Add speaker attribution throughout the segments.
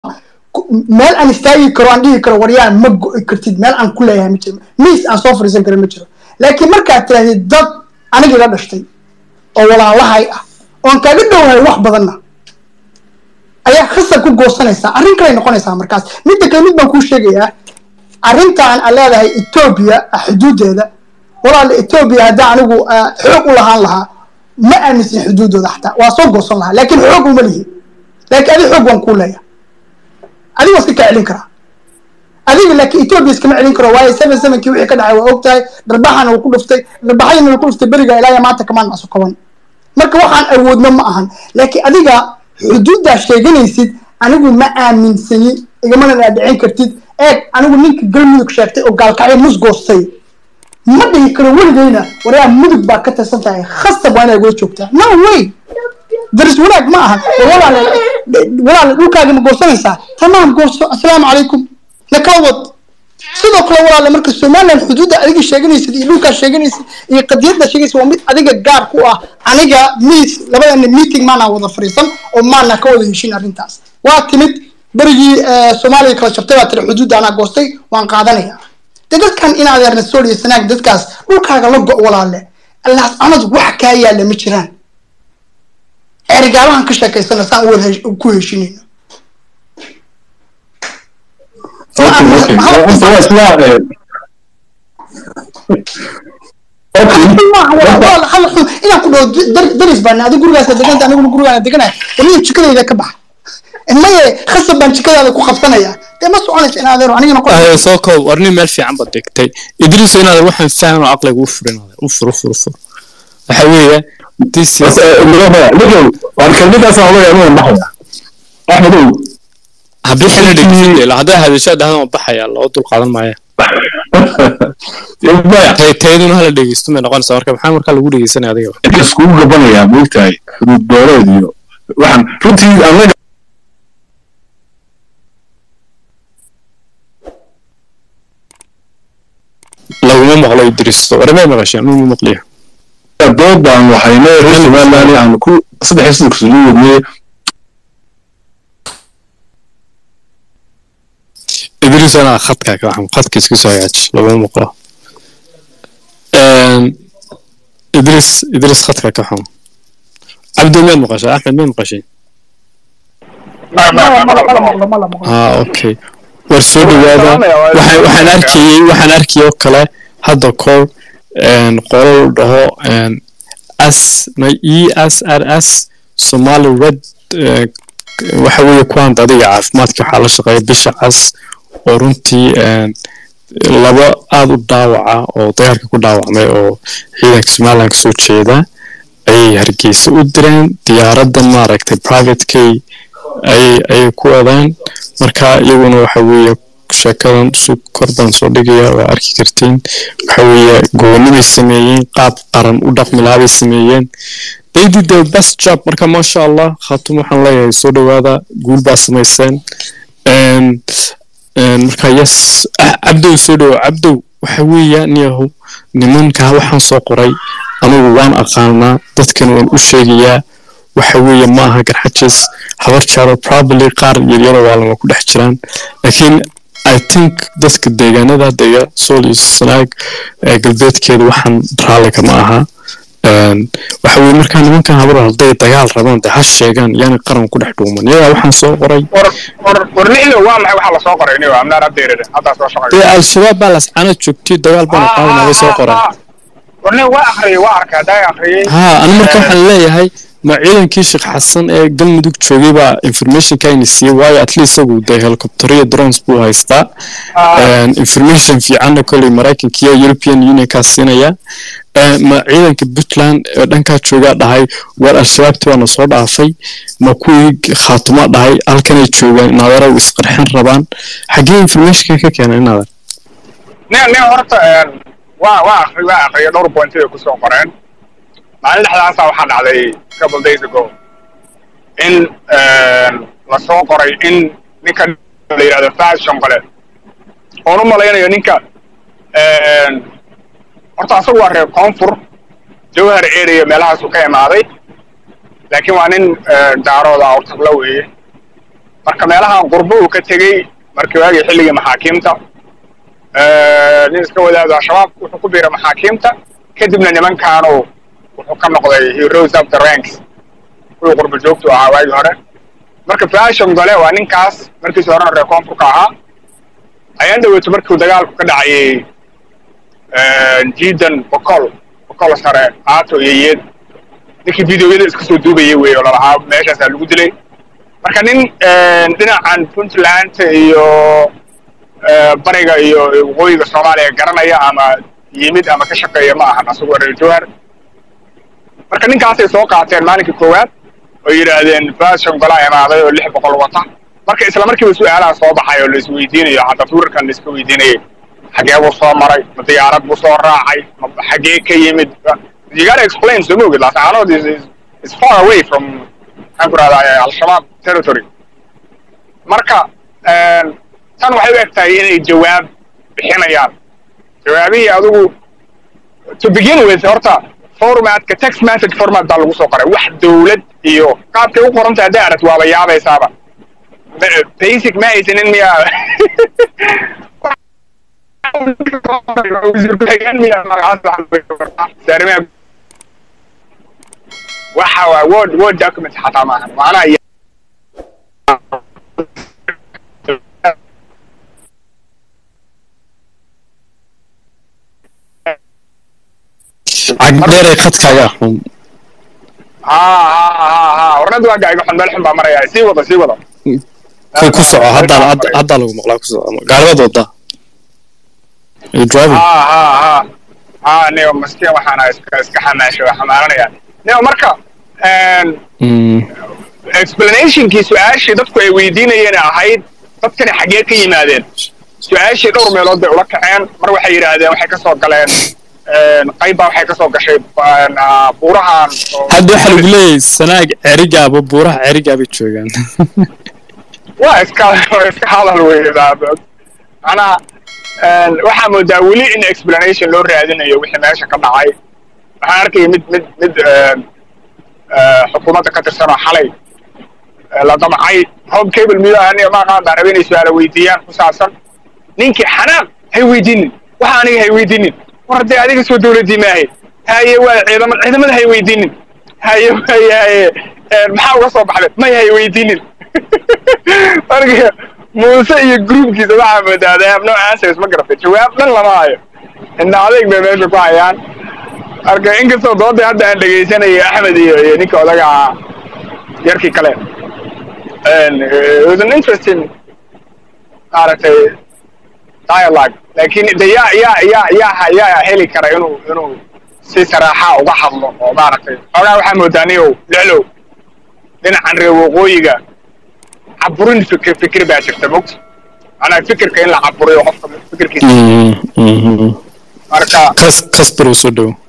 Speaker 1: meel aan istaagi karo aan dhihi karo waryaan ma go'i kartid meel aan ku leeyahay ma jiro miis aan soo fariisan karo ma jiro laakiin markaad tirahdid dad anigii la dhashtay oo walaalahay ah oon kaaga dhowahay wax badanna ayaa khasab ku goosanaysaa arrin kaley noqonaysaa markaas midda kale mid baan kuu sheegayaa arrintan aan leedahay etoobiya xuduudeeda walaala etoobiya haddii anigu xoog u lahaan lahaa ma aaminsan xuduudooda xataa waa soo goosan lahaa laakiin xoog uma lihi laakiin adi xoog waan kuu leeyahay adiga iska kaa celin karaa adiga laakiin etoobiya iskama celin karo waayo seven sevenkii wixii ka dhacay waa og tahay dharbaxana wuu ku dhuftay dharbaxadiina wuu ku dhuftay beriga ilaa iyo maanta kamaan naso kaban marka waxaan awoodno ma ahan laakiin adiga xuduuddaa sheeganaysid anigu ma aaminsani igamana dhaadhicin kartid eeg anigu ninka galmudug sheegtay oo gaalkacyo musgoostay ma dhihi karo weligeyna waryaa mudug baa ka tirsan tahay khasab waa inay wada joogtaa no way daris wanaag ma aha walaale walaale dhulkaaga ma goosanaysaa tamaam gooso assalaamu calaykum nakala wad sidoo kale walaale marka somaliland xuduudda adiga sheeganaysid iyo dhulkaa sheeganaysid iyo qadiyadda sheegaysid waa mid adiga gaar ku ah aniga miis labadana meeting maanaa wada fariisan oo maanaa ka wada heshin arrintaas waa timid berigii soomaaliya kala jabtay baa tiri xuduudda anaa goostay waan qaadanaya de dadkan in adeerna sool iyo sanaag dadkaas dhulkaaga la go' walaale allaas anad wax kaa yaalla ma jiraan ergaalahan ka sheekaysana saan wada ku heshinayno inaan ku dhaho daris baan adi gurigaas deganta aniguna gurigaan deganaya waliya jikadayda ka baxa maye khasab baan jikadaada ku qabsanaya dee ma soconaysa in adeero anigana
Speaker 2: ahe soo koob war nin meel fiican baad degtay idriiso in adeer waxaan fahmin oo aqliga u furin adeer u fur u fur u fur waxa weeye this is
Speaker 3: waan kelmadaasaan oga yaabaan baxaya axmedow
Speaker 2: haddii xilli dhegeysan hadday hadashaa dhahdan waa baxaya loo dul qaadan maaya tayduna hala dhegeysto may noqonaysaa marka maxaa markaa lagu dhegeysanaya adiga
Speaker 3: iskugu gabanayaa moogtahay xuduud beereed iyo waxaan runtii anaga
Speaker 2: laguma maqlo idriisto warmay maqasheen ma maqliyo
Speaker 3: doodan waxayna reer somaliland aan ku saddex iyo soddon kusoo wadnay
Speaker 2: idriis anaa khadka ka waxan khadka iska soo hagaaji laguma maqlo idriis idriis khadka ka xun cabdi miyaad maqashay axmed miyaad maqashay ha okay war soo dhawaada waxaan waxaan arkayey waxaan arkayay oo kale hadda koor qolo la dhaho s e s r s somali red waxa weeye kuwaan adiga caafimaadka waxaa la shaqeeya bisha cas oo runtii laba aada u dhaawaca oo dagaalka ku dhaawacmay oo ciidanka somaliland kasoo jeeda ayay hargeysa u direen diyaaraddan maaragtay private kay ayay ayay ku wadeen marka iyaguna waxa weeye sheekadan su kor baan soo dhigaya waa arki kartiin waxa weeye goonibay sameeyeen qaab qaran u dhaqmi lahaa bay sameeyeen they did their best job marka maasha allah khatum waxaan leeyahay soo dhawaada guul baa samayseen marka yes cabdow soo dhawo cabdow waxa weeya niyahow nimankaa waxaan soo qoray anigu waan aqaanaa dadkana waan u sheegayaa waxa weeye ma aha garxajis habar jaaro probably qaar yaryaro waa lama ku dhex jiraan laakiin i think dadka deegaanada dega sool iyo sanaag galbeedkeeda waxaan raalliga ma aha waxa weye markaa nimankan habar hadday dagaal rabaan dee ha sheegaan yaani qaran ku dhex dhuuman iyagaa waxaan soo qoray
Speaker 4: warnixilo waa maxay waxaa lasoo qoray inigo amnaan abdeerere haddaa soo shaqay
Speaker 2: dee al-shabaab baa lascana joogtay dagaal baana qaadanaya soo qoray
Speaker 4: warni waa akhriyey waa arkay haddaa akhriyey
Speaker 2: ha ani marka waxaan leeyahay ma ciidankii sheekh xasan ee galmudug joogay baa informationkayna siiyey waayo at least isagu dee helicopteriya drones buu haystaa information fiicanna kolley maraykanka iyo european unionkaa siinaya ma ciidanka puntland ee dhankaa joogaa dhahay war al-shabaabti waana soo dhaafay ma kuwii khaatuma dhahay halkanay joogaan inaadaraw isqarxin rabaan xaggee informationka ka keena inaadan
Speaker 4: ne ne horta waa waa akri waa akriya dhowr point ay kusoo qoreen maalin dhexdaasa waxaa dhacday couple days ago in lasoo qoray in ninka la yidhahdo faas shambale oon u malaynayo ninka horta asagu waa reer koonfur jawhar area meelahaasuu ka imaaday laakiin waa nin daarooda awtagla weeye marka meelahan qurbo uu ka tegey markii waagii xilligii maxaakiimta nin iska wadaado al-shabaab wuxuu ku biiray maxaakiimta kadibna nimankaanu wuxuu ka noqday he rose up the ranks kuwii qurbo joogtu ahaa waagii hore marka fashion gole waa ninkaas markiisi horena reer koonfurka ahaa ayaan dhaweyto markuu dagaalku ka dhacayay jiidan bokol bokol sare aato iyo yeed ninkii videoyada iska soo duubayay wey oo lalahaa meeshaasaa lagu dilay marka nin dhinacan puntland iyo bariga iyo waqooyiga soomaaliya garanaya ama yimid ama ka shaqeeya ma ahan asagoo reer jowhar marka ninkaasay soo qaateen maalinkii koowaad oo yidhaahdeen fashion golaa imaaday oo lix boqol wata marka isla markiiba su-aalaha soo baxay oo la isweydiinayo hadda tuurarkan la iska weydiinayay xagee buu soo maray ma diyaarad buu soo raacay ma xagee ka yimid you gotta explain soo moogid laascaanood is is far away from maxaan ku rahdaa al-shabaab territory marka tan waxay u eg tahay inay jawaab bixinayaan jawaabihii adigu to begin with horta formatka text message format baa lagu soo qoray wax dawlad iyo qaabkay u qoranta hadday aragt waaba yaabaysaaba basic ma haysanin miyaa waxa waa word word document xataa maaha macnaha
Speaker 2: cagdheeray khadkaaga xun
Speaker 4: ha ha ha ha warnad waa gaaga xun meel xun baa maraya sii wada sii wada
Speaker 2: ku ku soco haddaa hadda- haddaa lagu maqlaa ku soco gaaribad wadda you driving
Speaker 4: ha ha ha ha niyo maskiin waxaana iska iska xamaashay waa xamaaranaya niyo marka
Speaker 2: Mm,
Speaker 4: explanationkii su-aashii dadku ay weydiinayeen ahayd dadkani xaggee ka yimaadeen su-aashii dhowr meelood bay ula kaceen mar waxay yidhaahdeen waxay ka soo galeen qaybbaa waxay ka soo gashay ah, buurahan oo-
Speaker 2: hadda waxaa lagu leeyahay sanaag cerigaaba buuraha cerigaabay joogaan
Speaker 4: waa iska waa iska hadal wey daabad macnaha waxaa moodaa weli in explanation loo raadinayo wixii meesha ka dhacay waxaan arkaya mid mid mid eh, xukuumadda ka tirsan oo xalay eh, la damcay home cable midaha aniga ma aqaan baan rabay inay su-aala weydiiyaan ku saabsan ninkii xanaaq hay weydiinin waxa aniga hay weydiinin war haddee adiga soo dowladii maahay haye waa ciidamad ciidamada hay weydiinin haye haye haye eh, maxaa uga soo baxday may hay weydiinin marka muuse iyo groupkiisa waxaa moodaa they have no answers ma garatay jawaab dhan lama hayo indha adeeg bay meesha ku hayaan marka inkastoo doodii hadda aan dhegaysanayay axmed iyo iyo ninka odaga ahaa yarkii kale And, uh, it was an interesting maaragtay dialogue laakiin de yaa yaa yaa yaa yaa heli kara inuu inuu si saraaxa uga hadlo oo maaragtay xoogaa waxaa moodaa niyow lexlow dhinacan reer waqooyiga caburin fikir fikir baa jirta mogta macnaha fikirka in la caburiyo qofka fikirkiisa
Speaker 2: Mm, mhm.
Speaker 4: marka
Speaker 2: kas kasbar uu soo dhow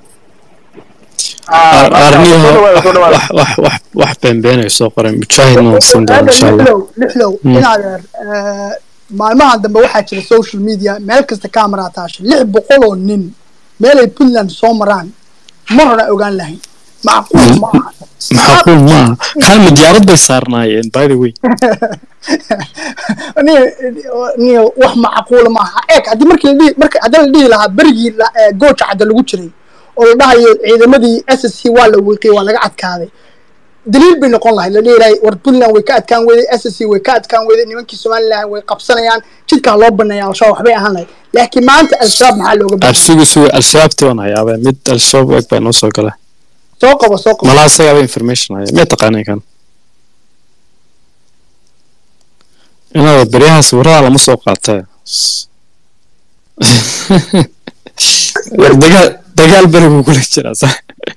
Speaker 4: ah, marka,
Speaker 2: arniho
Speaker 4: soo dhawaada, soo dhawaada.
Speaker 2: wax wax wax wax beenbeenay soo qoray mujaahidna waan siin doona insha allah
Speaker 1: lixlow lixlow inaad eer maalmahan dambe waxaa jira social media meel kasta camera taasha lix boqol oo nin meelay puntland soo maraan mar hore ogaan lahayn macquul ma aha
Speaker 2: maxaquul maaha kalma diyaarad bay saarnaayeen by the way
Speaker 1: ni ni wax macquula ma aha eeg haddii markii la dhihi marka haddii la dhihi lahaa berigii la- ee, gooja cadda lagu jiray oo la dhahayo ciidamadii s s c waa la wiiqiyey waa laga adkaaday daliil bay noqon lahayd la dhihi lahay war puntland way ka adkaan weyday s s c way ka adkaan weyday nimankii somaliland way qabsanayaan jidkaa loo baneeya al-shabaab waxbay ahaan lahayd laakiin maanta al-shabaab maxaa looga baahan
Speaker 2: absugu sugu al-shabaabtii waan hayaabee mid al-shabaab eg baa noo soo gala
Speaker 1: soo qabo soo qabo
Speaker 2: malaha isagaaba information haya miya taqaanay kan inaada beryahaas warada lama soo qaatee war dagaal dagaal berigu kula jiraa sa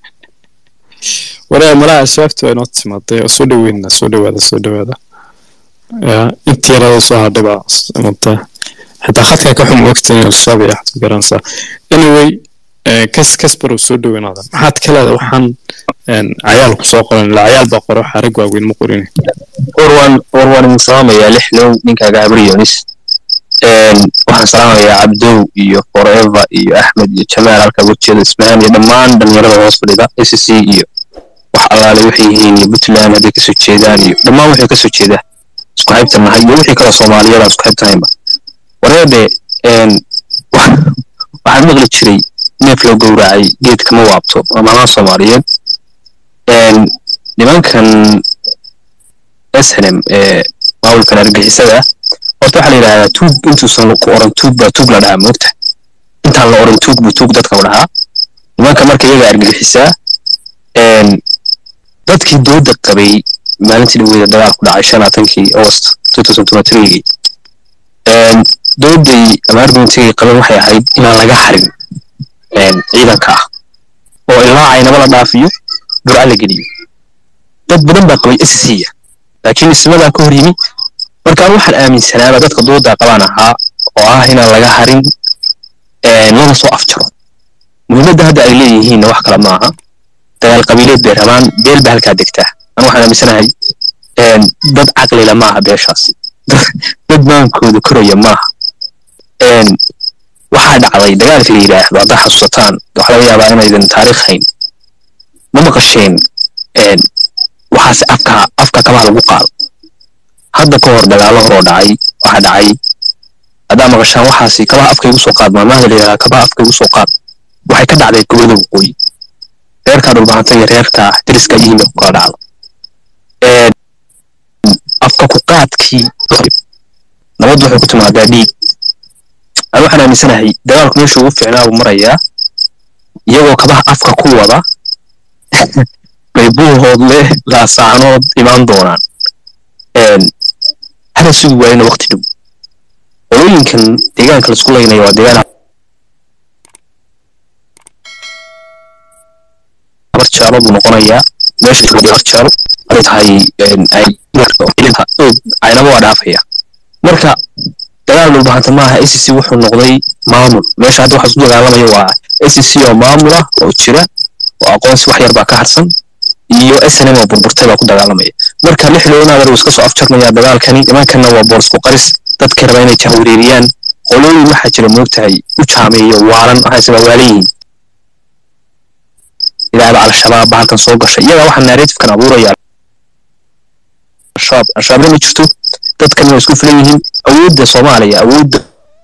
Speaker 2: waraa malaha al-shabaabtii waa inoo timaaday oo soo dhaweynaa soo dhawaada soo dhawaada ya intii yarada soo hadhay baa imatay xitaa khadka ka xun ogta in al-shabaab iyo waxaad ku garanaysaa anyway eh, kas kasbar uu soo dhaweynaada maxaad ka leedahay waxaan een, cayaal ku soo qoran ilaa cayaal baa qora xarag waaweyn ma qorin
Speaker 3: warwan warwan idin salaamayaa lixlow ninkaaga abri yunis waxaan salaamayaa cabdow iyo forever iyo axmed iyo jamaal halka wejiyada ismahaan iyo dhammaan dhalinyarada hoos fadhida s c iyo wax allaale waxay yihiin iyo puntland hadday kasoo jeedaan iyo dhammaan waxay kasoo jeedaa isku haybta nahay iyo wixii kale soomaaliyada isku haybtanaynba wareebe waxaan maqli jiray neef loo gowracay geedkama waabto amaamaha soomaaliyeed nimankan snm ee maamulkan argixisada horta waxaa la yidhahdaa tuug intuusan ku oran tuug baa tuug la dhahaa moogta intaan la oran tuug buu tuug dadka u dhahaa nimanka marka iyaga argixisaa dadkii dooda qabay maalintii dhaweeda dagaal ku dhacay shan laatankii august gii dooday ama argumentigay qaban waxay ahayd inaan laga harin ciidanka ah oo ilaa caynaba la dhaafiyo burca la geliyo dad badan baa qabay sca laakiin ismadaa ka hor yimi markaan waxaan aaminsanaaba dadka doodaa qabaan ahaa oo ah inaan laga harin lana soo afjaro muhiimadda hadda ay leeyihiinna wax kale maaha dagaal qabiileed bay rabaan beel ba halkaa degtaa anu waxaan aaminsanahay dad caqlila maaha beeshaasi dad maankooda koraya maaha waxaa dhacday dagaalka la yidhaahdo haddaa xasuusataan waxa laga yaabaa inaydan taariikh hayn ma maqasheen waxaase afka afka kabaha lagu qaado hadda ka hor dagaallo horoo dhacay waxaa dhacay haddaa maqashaan waxaasi kabaha afka igu soo qaad maamaha la yidhahdaa kabaha afka igu soo qaad waxay ka dhacday gobolada waqooyi reerkaa dhulbahanta iyo reerkaa deriska yihiin bay ku kala dhacdo afka ku qaadkii nabad waxay ku timaadaa dhiig ani waxaan aaminsanahay dagaalku meesha ugu fiicnaa buu marayaa iyagoo kabaha afka ku wada bay buuhood leh laasaanood imaan doonaan hada sugi waayana waqti dhow qolooyinkan deegaanka laisku laynaya waa deegaan barjaalo buu noqonayaa meesha barjaalo ay tahay caynaba waa dhaafaya marka dagaal dhulbahanta maaha s c wuxuu noqday maamul meesha hadda waxa isku dagaalamaya waa s c oo maamul ah oo jira oo aqoonsi wax yar baa ka harsan iyo snm oo burburtay baa ku dagaalamaya marka lixdoonaadar uu iska soo afjarmaya dagaalkani nimankanna waa boorsku qaris dadkii raba inay jahwareeriyaan qolooyin waxaa jira moogtahay u jaameeyo waalan waxayse waa waalan yihiin ilaahda al-shabaab ba halkan soo gashay iyagaa waxaa narratifkan abuuraya al-shabaab al-shabaabna ma jirto dadkan waa isku filan yihiin awoodda soomaaliya awoodda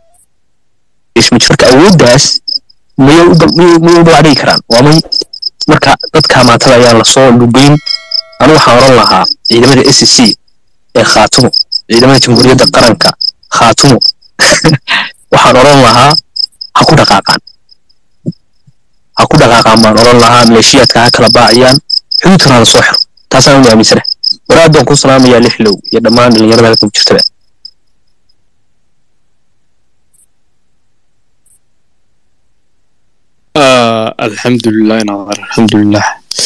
Speaker 3: marka awooddaas miyay u baadhigi karaan waa may marka dadka maatada ayaan lasoo lugeyn anu waxaan oran lahaa ciidamada s c ee khaatumo ciidamada jamhuuriyadda qaranka khaatumo waxaan oran lahaa ha ku dhaqaaqaan ha ku dhaqaaqaan baan oran lahaa maleeshiyaadka ha kala baaciyaan xuduudkana hala soo xiro taasaan u aaminsana waraad baan ku salaamayaa lixlow iyo dhammaan dhalinyarada halkan ku jirtaba
Speaker 2: alxamdulilah inaadar alxamdulilah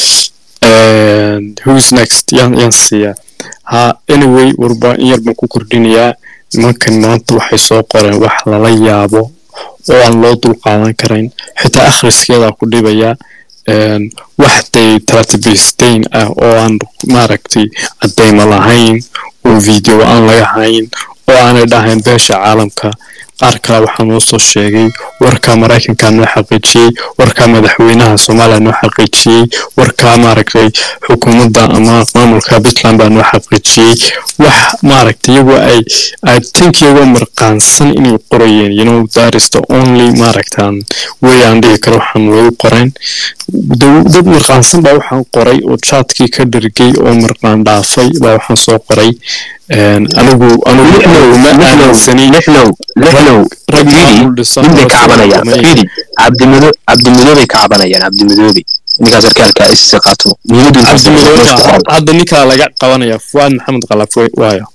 Speaker 2: who's next yaan yaan siiyaa ha anyway warba in yar baan ku kordhinayaa nimankan maanta waxay soo qoreen wax lala yaabo oo aan loo dul qaadan karayn xitaa akhriskeedaa ku dhibayaa wax day taratibisteyn ah oo aan maaragtay caddayma lahayn oo video aan laga hayn oo aanay dhahayn beesha caalamka qaar kale waxaa noo soo sheegay warka maraykanka noo xaqiijiyey warka madaxweynaha soomaaliya noo xaqiijiyey warka maaragtay xukuumadda ama maamulka puntland baa noo xaqiijiyey wax maaragtay iyagoo ay i think iyagoo marqaansan inay qorayeen you know that is the only maaragtan way aan dhihi karo waxaan lagu qorayn dad marqaansan baa waxaan qoray oo jaadkii ka dhargay oo marqaan dhaafay baa waxaan soo qoray anigu anigu ma aaminsanin
Speaker 3: lixlow lixlow ninbay ka cabanayaan fidi cabdimudo cabdimudoobay ka cabanayaan cabdimudoobey ninkaa sarkaalka isise qaatumo
Speaker 2: hadda ninkaa laga qabanaya fuaad maxamed qalaf waayo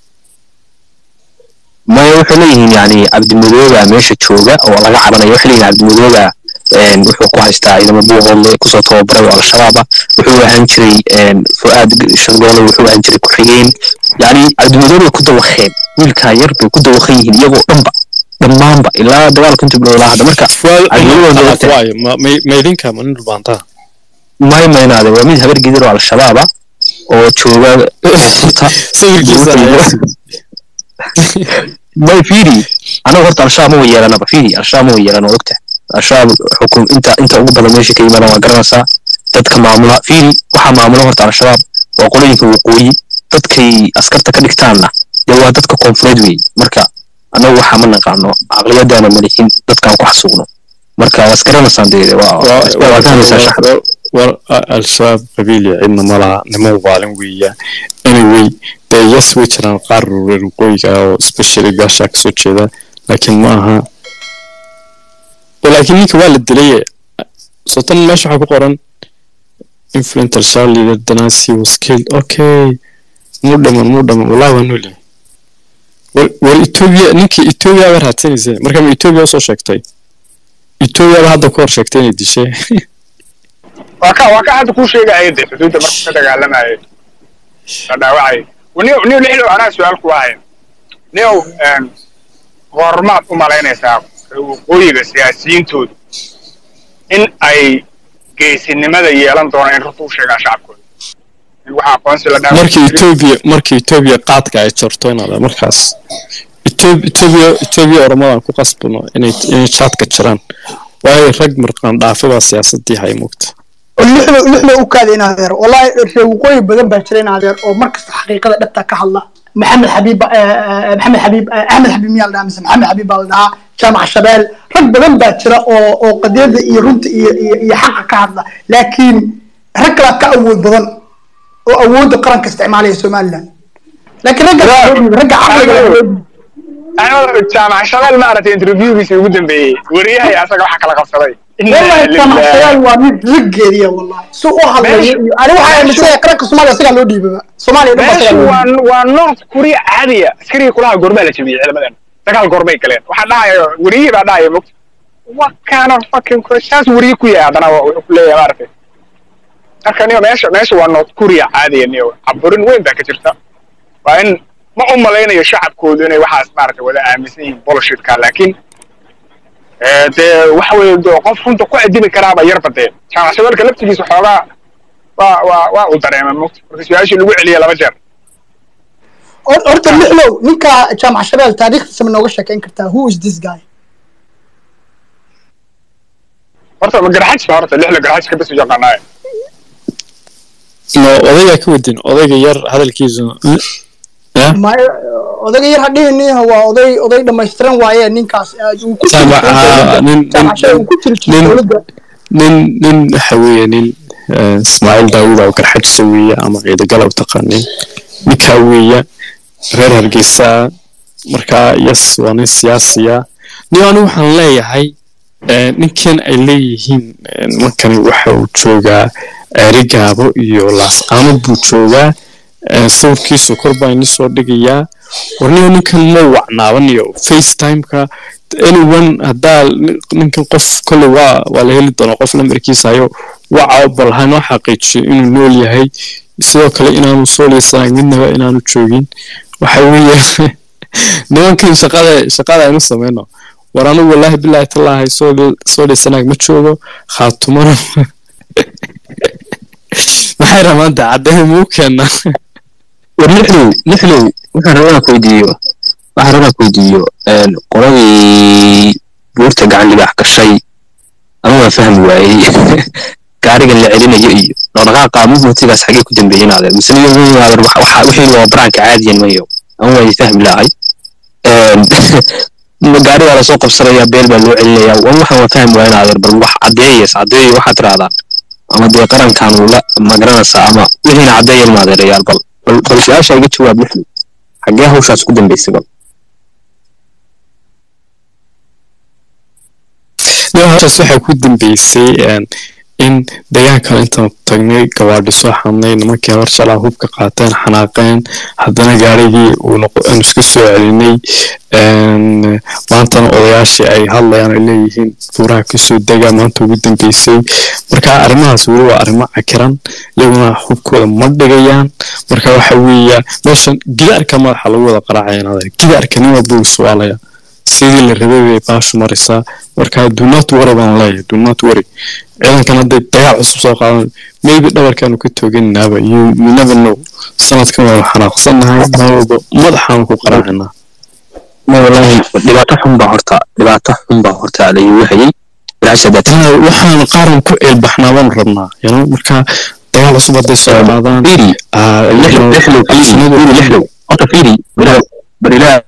Speaker 3: maya waxay leeyihiin yani cabdimudooga meesha jooga oo laga cabanaya waxay leeyihin cabdimudooga wuxuu ku haystaa ciidamo buuqoodle kusoo tababaray oo al-shabaaba wuxuu ahaan jiray fu'aad shargoole wuxuu ahaan jiray ku-xigeen yani cabdimudoobe ku dawaqeen wiilkaa yar bay ku dawaqan yihiin iyagoo dhanba dhammaanba ilaa dagaalka inta bilowdaa hadda marka
Speaker 2: waayo ma idinka ma nin dhulbaantaa
Speaker 3: may maynaade waa mid habar gidir oo al-shabaaba oo jooga may fidi anaga horta al-shabaab ma way yeelanaba fidi al-shabaab ma way yeelan oo ogta al-shabaab xukum inta inta ugu badan meesha ka yimaadaan waa garanaysaa dadka maamula fidi waxaa maamula horta al-shabaab waa qolooyinka waqooyi dadkay askarta ka dhigtaanna dee waa dadka koonfureed wey marka annagu waxaa ma naqaano caqliyadaana malihin dadkaan ku xasuuqno marka waa isgaranaysaan dee waa waa fahmaysaa shaxda
Speaker 2: war al-shabaab qabiili cidna ma laha nimo waalin weeya anyway dee yes way jiraan qaar reer waqooyiga ah oo especially gaashaa kasoo jeeda laakiin ma aha laakiin ninka waa la dilaye sotan meesha waxaa ku qoran influencer child leader danasi was killed okay muu dhaman muu dhaman wallahi waa nool yahay war war etoobiya ninkii etoobiya baa raadsanaysa marka ma etoobiya usoo sheegtay etoobiya baa hadda ku hor sheegtay inay dishay
Speaker 4: waa ka waa ka hadda kuu sheegaya de xuduudda markuu ka dagaalamayay la dhaawacay niyo niyo lixdo anaa su-aal ku ahayn niyow goormaad u malaynaysaa waqooyiga siyaasiyiintoodu in ay geesinimada yeelan doonaan in runta u sheegaan shacabkooda in waxa aqoonsi la dhaawac
Speaker 2: markii etoobiya markii etoobiya qaadka ay jarto inaad markaas Ethiop- etoobiya etoobiya oramadan ku qasbano inay inay jaadka jiraan waayo rag marqaan dhaafi baa siyaasadii hay moogta
Speaker 1: lixda lixda u kaada in adeer wallahi reer waqooyi badan baa jira in adeer oo markasta xaqiiqada dhabta ka hadla maxamed xabiib eh, eh, maxamed xabiib eh, axmed xabiib miyaa la dhahaa mise maxamed xabiib baa la dhahaa jaamac shabeel rag badan baa jira oo oo qadiyada iyo runta iyo iyo iyo xaqa ka hadla laakiin rag kalaa ka awood badan oo awoodda qaranka isticmaalaya somaliland laakiin ragga ragga caqliga leh awood-
Speaker 4: axmed jaamac shabeel maaragtay interviewgiisii ugu dambeeyey wariyahay asaga waxa kala qabsaday
Speaker 1: والله كما حيال ومن رجال والله سوء هذا
Speaker 4: ماشي.
Speaker 1: انا waxaa aaminsan qaranka Soomaaliya siga loo dhiibay Soomaaliya dhan
Speaker 4: meeshu
Speaker 1: baa
Speaker 4: waa waa north korea caadiya askariga kulaha goormaa la jabiyey ciidamadan dagaal goorbay galeen waxaa dhahaya wariyihii baa dhahaya mugta what kind of fucking question saas wariye ku yahay haddana waa wuxuu ku leeyahay maaragtay marka niyo meesha meesha waa north korea caadiya niyo caburin weyn baa ka jirta waa in ma u malaynayo shacabkoodu inay waxaas maaragtay wada aaminsan yihiin bullshitka laakiin ee, dee waxa weeye dee qof runta ku adimi karaaba yarba dee jaamac shabeelka laftigiisa xoogaa waa waa waa uu dareemay mugta marka su-aashii lagu celiyay laba jeer
Speaker 1: horta lixlow ninka jaamac shabeel taariikhdiisa ma nooga sheekayn kartaa who is this guy
Speaker 4: horta ma garxajka horta lixda garxajka bas u yaqaanaaye
Speaker 2: no odaygaa ka wadin odayga yar hadalkiisu ya
Speaker 1: ma odayga yar hadhihin waa oday oday dhammaystiran waaye ninkaas aad uu ku jiro
Speaker 2: Jaamac, ah, nin-
Speaker 1: jaamac shabeel uu ku jiri jiray
Speaker 2: nin-
Speaker 1: dowladda
Speaker 2: nin nin waxa weeye nin eh, ismaaciil daawud oo garxajisa weeye ama ciidagala u taqaanin ninkaa weeye reer hargeysa markaa yes waa nin siyaasiya nin anigu waxaan leeyahay eh, ninkan ay leeyihiin eh, nimankani waxa uu joogaa ceerigaabo iyo laascaano buu joogaa eh, sawirkiisu kor baa ini soo dhigayaa warniyo ninkan ma wacnaabanayo facetimeka anyone haddaa nin- ninkan qof kolley waa waa la heli doonaa qof lambarkiisa hayo waca bal hanoo xaqiijiyo inuu nool yahay sidoo kale inaanu soo leysanayn midnaba inaanu joogin waxa weeye nimankan shaqada shaqada aynu sameyno war anigu wallaahi bilaahi tallaahi soo le- soo leysanaag ma joogo khaatumana maxay rabaan daacaddehe muu keenaa
Speaker 3: war lixlow lixlow waxaan rabaa inaan ku weydiiyo waxaan rabaa inaan ku weydiiyo een, qoladii buurta gacan libaax gashay ama waan fahmi waayey gaarigan la celinayo iyo dhaqdhaqaaqa movementigaas xagee ku dambeeyeen adeer mise niyo adeer waxa waxa- wixii waa baraanka caadiyan mayo ama waan fahmi lahay Een, ma gaarigaa lasoo qabsanayaa beel baa loo celinayaa wan waxaan waan fahmi waayen adeer bal wax caddeeyes caddeeyo waxaad tirahdaan ama dee qarankan uu la magaranaysaa ama wixiina caddeeyan ma adeerayaal bal bal bal su-aasha iga jawaab lixdu xaggee hawshaas ku dambaysay bal
Speaker 2: hawshaas waxaa ku dambeysay een, in deegaankan intaan tagnay gawaadhi soo xadnay nimankii habar shalaa hubka qaateen xanaaqeen haddana gaarigii uu noqo aan iska soo celinay een, maantana odayaashii ay hadlayaan ay leeyihiin buuraha kasoo dega maanta ugu dambeysay marka arrimahaas weli waa arrimo cakiran iyaguna hubkooda ma dhigayaan marka waxa weeya meeshan gidaarka madaxa lagu wada qaraacaya gidaarka nin walba wuu su'aalaya sidii la rabay bay baashu maraysaa marka do not worry baan leeyahay do not worry ciidankan hadday dagaal cusub soo qaadan maybe dhabarkaanu ka tooganaaba you, you never know sanadkan waanu xanaaqsannahay meel walba madaxaanu ku qaraacinaa
Speaker 3: ma wallaahi dhibaato xun baa horta dhibaato xun baa horta lagu hayay bilaasha dad
Speaker 2: Taa waxaan qaaran ku ceelbaxnaa baanu rabnaa you know marka dagaal cusub hadday soo qaadaan
Speaker 3: fiiri
Speaker 2: ah,
Speaker 3: lixlow lixlow fiiri
Speaker 2: cabsinadu-
Speaker 3: fiiri lixlow horta fiiri bal ilaah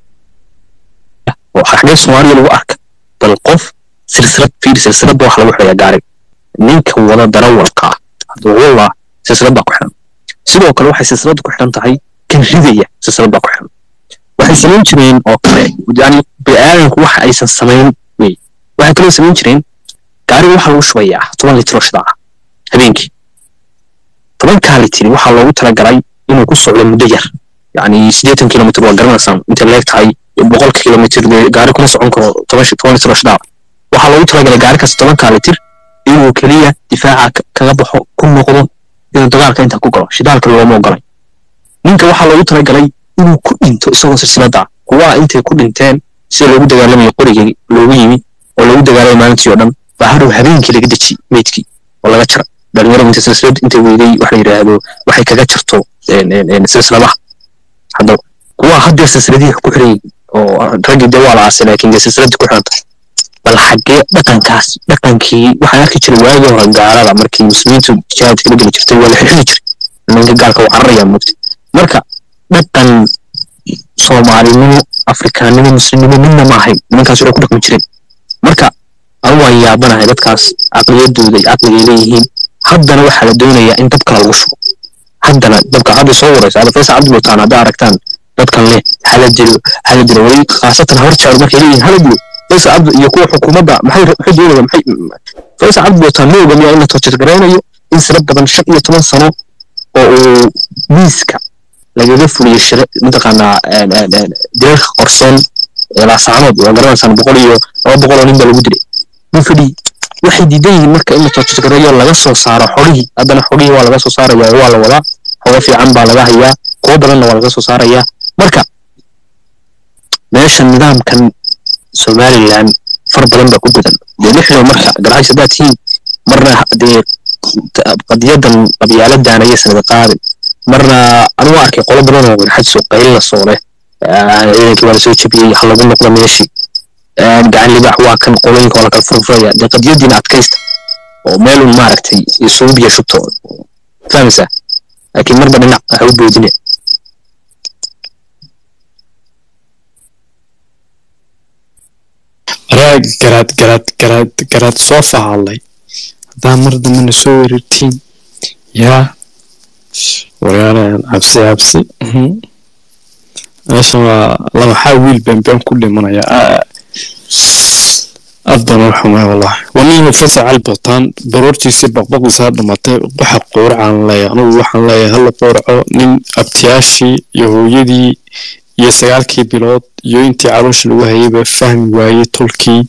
Speaker 3: oo xagee soomaaliya lagu arka bal qof silsilad fiir silsiladda waxa lagu xidhayaa gaari ninka wada darawalka ah hadduu wallah silsilad baa ku xidhan sidoo kale waxay silsiladda ku xidhan tahay kan ridaya silsilad baa ku xidhan waxay samayn jireen oo kale yani bini'aadanku waxa aysan samayn wey waxay kaloo samayn jireen gaariga waxaa lagu shubayaa toban litir oo shida ah habeenkii tobankaa litir waxaa loogu talagalay inuu ku socdo muddo yar yani siddeetan kilomitr waa garanaysaan intay leeg tahay boqol kilomitr gaari kuma socon karo toban toban litir oo shida ah waxaa loogu talagalay gaari kasta tobankaa litir inuu keliya difaaca kaga baxo ku noqdo inuu dagaalka intaa ku galo shidaalka looma ogolay ninka waxaa loogu talagalay inuu ku dhinto isagoo silsilada kuwaa intay ku dhinteen sida loogu dagaalamayo qorigii loogu yimi oo loogu dagaalamay maalintii oo dhan baa hadhow habeenkii laga deji meydkii oo laga jara dhalinyaradu inta silsilad intay weyday wax la yidhaahdo waxay kaga jirto silsiladaha hadda kuwaa haddeer silsiladii ku xiray oo raggii dee waa la aasay laakiin dee silsiladii ku xiranta bal xaggee dhaqankaas dhaqankii waxaan arki jiray waagii hore gaalada markii muslimiintu jihaadka la geli jirtay waa la xirxiri jiray ninka gaalka waa cararaya moogta marka dhaqan soomaalinimo afrikaannimo muslimnimo midna ma ahayn nimankaas waxay ku dhaqmi jireen marka anu waan yaabanahay dadkaas caqliyadooda iyo caqligay leeyihiin haddana waxaa la doonayaa in dab kale lagu shubo haddana dabka hadda soo waraysa hadda faysal cabdi butaan haddaa aragtaan dadkan leh hala dilo hala dilo weli khaasatan habar jaaru markay leeyihiin hala dilo faysal cabdi iyo kuwa xukuumadda maxay maxay doonayaan maxay faysal cabdi butaan ma oga miyaa in la tortirgaraynayo in sira badan shan iyo toban sano oo uu miiska lagaga fuliyo shira mataqaanaa dilalka qorsoon ee laasaanood waa garanaysaan boqol iyo laba boqol oo nin baa lagu dilay mufidi waxay diidan yihiin marka in la tortirgareeyo laga soo saaro xorihii haddana xorihii waa laga soo saaraya waa la wadaa xogo fiican baa laga hayaa kuwo badanna waa laga soo saarayaa marka meesha nidaamkan somalilan far badan baa ku gudan dee lixdo marka garxays haddaad tihiin marna dee qadiyadan qabyaaladan ayay sanada qaadin marna anigu arkay qolo badan oo garxays oo qayl la soo leh ciidankii waa lasoo jabiyey ha lagu noqdo meeshii gacan libaax waa kan qolooyinka waa lakala furfuraya dee qadiyadiina adkaysta oo meelun maaragtay isugu biyo shubto fahmaysaa laakiin marba dhinac waxa u boodine
Speaker 2: raag garaad garaad garaad garaad soo fahadlay haddaa mar dambena soo weerartiin yaa waryaalayan cabsi cabsi meeshan waa labaxaa wiil beenbeen ku dhimanaya aad baan u xumay wallahi wanihi fasac albataan baroortiisii baqbaqiisaa dhamatay waxa qowracaan leeyahay anugu waxaan leeyahay hala qowraco nin abtiyaashii iyo hooyadii iyo sagaalkii bilood iyo intii caloosha lagu hayayba fahmi waayey tolkii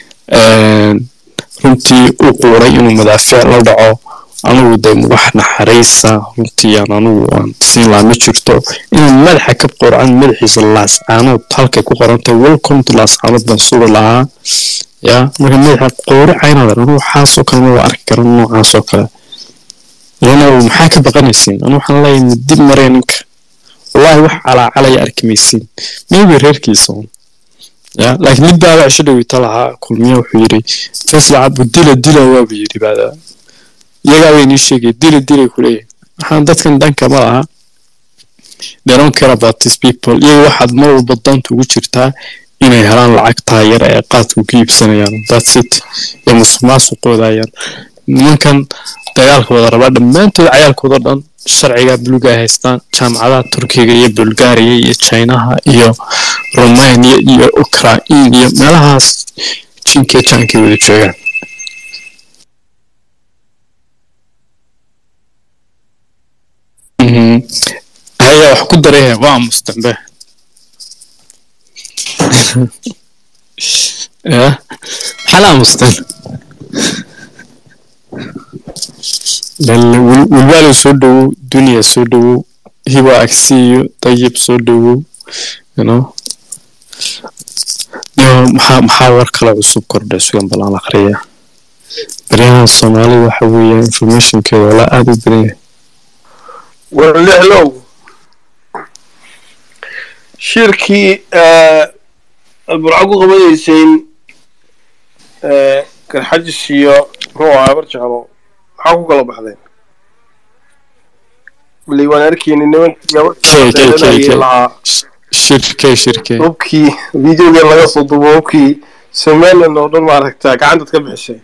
Speaker 2: runtii u quuray inuu madaafiic la dhaco anugu de wax naxariisa runtii aan anugu aan siin lahaa ma jirto inuu madaxa ka qowracan madaxiisa laascaanood halkay ku qorantay welcome to laascaanood baan sugi lahaa ya marka madaxa qowracaynaad anugu waxaasoo kale ma arki karan noocaasoo kale lana maxaa ka baqanaysiin anu waxaan leeyahay dib maree ninka wallahi wax calaacalaya arki maysiin maybe reerkiisa un ya laakiin mid baaba cisho dhawita lahaa kulmiya wuxuu yidhi faysal cabdu dila dila waabu yidhi baada iyagaa bay nii sheegay dila dilay ku leeyahay waxaan dadkan dhanka ma laha they don't care about these people iyaga waxaad mar walba danta ugu jirtaa inay helaan lacagtaa yar ee qaadku ka iibsanayaan that's it ee musuq maasuqoodayaan nimankan dagaalka wada rabaa dhammaantood cayaalkooda dhan sharciga buluga ay haystaan jaamacadaha turkiga iyo bulgaariya iyo chinaha iyo romania iyo ukrain iyo meelahaas jinkee jaankay wada joogaan haya wax ku darehe waa mustambe ya maxaa la aamusteen wilwaalo soo dhowow duniya soo dhowow hiba agsiyo dayib soo dhowow you know maxaa maxaa war kale cusub kordhay sugan balaan akhriya baryahan soomaalida waxa weeye informationkeeda walaa aada u badan yahay
Speaker 5: warlixlow shirkii aad burco ku qabanayseen garxajis iyo muxuu ahaa bar jeclo maxaa ku kala baxdeen wali waan arkayni nimankii lahaa
Speaker 2: shirke shirke
Speaker 5: hubkii videoga laga soo duubo hubkii somaliland oo dhan maaragta gacantaad ka bixiseen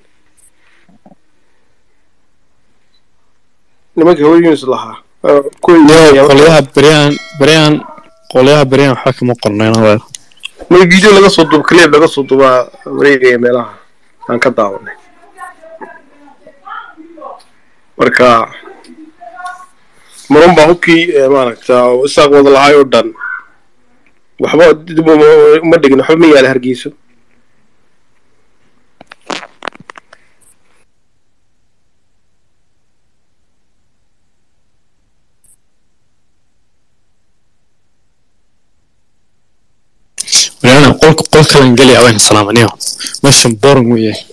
Speaker 5: nimanka horyunis lahaa
Speaker 2: yo qolyaha beryahan beryahan qolyaha beryahan waxba kama qornayn adeer
Speaker 5: marka video laga soo duubo clip laga soo duubaa wareegaya meelaha aan ka daawanay marka marun baa hubkii eh, maaragta oo isaaq wada lahaay oo dhan waxba dib uma- uma dhigin waxba ma yaala hargeyso
Speaker 2: beryahan qolka qol kalan geli aween salaamaniyo meeshan boring u yahay